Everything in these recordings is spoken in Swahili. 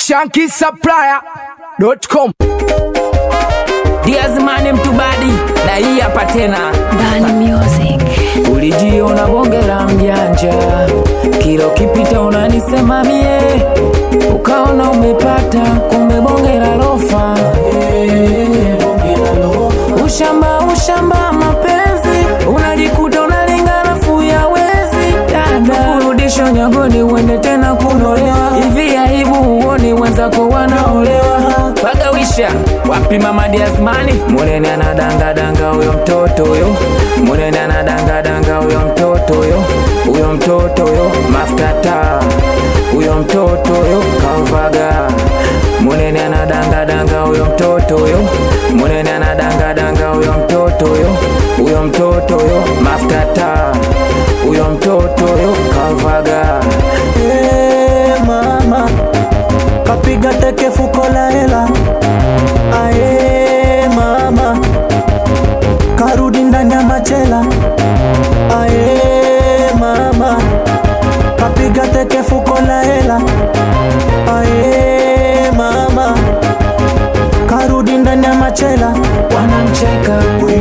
shankisupplier.com Diazmani mtubadi na hii hapa tena Bani Music. ulijiona bonge la mjanja kilo kipita unanisema mie ukaona umepata kumbe bonge la lofa ushamba ushamba mapenzi unajikuta unalinga nafuu ya wezi dada kurudisha nyagoni uende tena kunolewa hivi aibu uoni wenzako wanaolewa pagawisha wapi mama Diazmani munene anadangadanga huyo mtoto huyo munene anadangadanga huyo mtoto huyo huyo mtoto huyo maftata huyo mtoto huyo kauvaga munene anadangadanga huyo mtoto huyo munene anadangadanga huyo mtoto huyo huyo mtoto huyo maftata huyo mtoto huyo kauvaga Eh, mama kapiga teke fuko la hela ae mama karudi ndani ya machela ae mama kapiga teke fuko la hela ae mama karudi ndani ya machela wanamcheka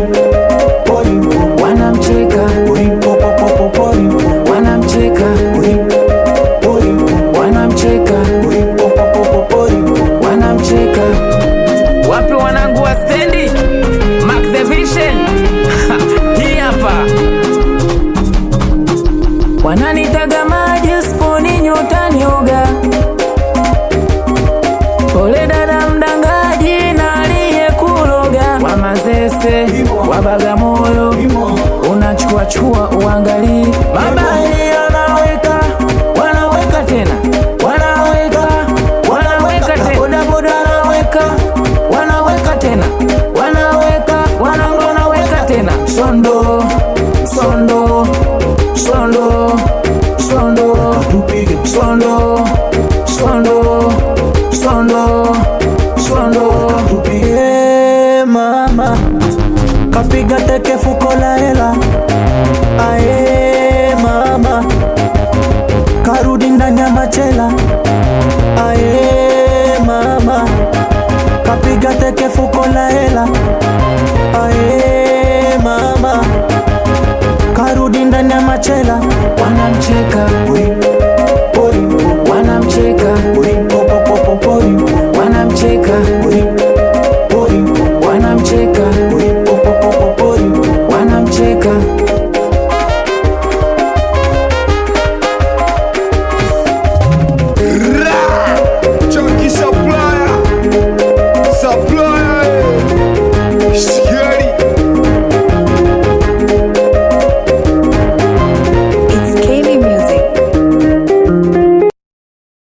wanamcheka wanamcheka wanamcheka wanamcheka wapi wanangu wa stendi Max the Vision hii hapa wananitaga maji sponi nyota nyoga pole dada mdangaji na aliyekuloga wa mazese wa bagamoyo unachukua chukua uangalii mabali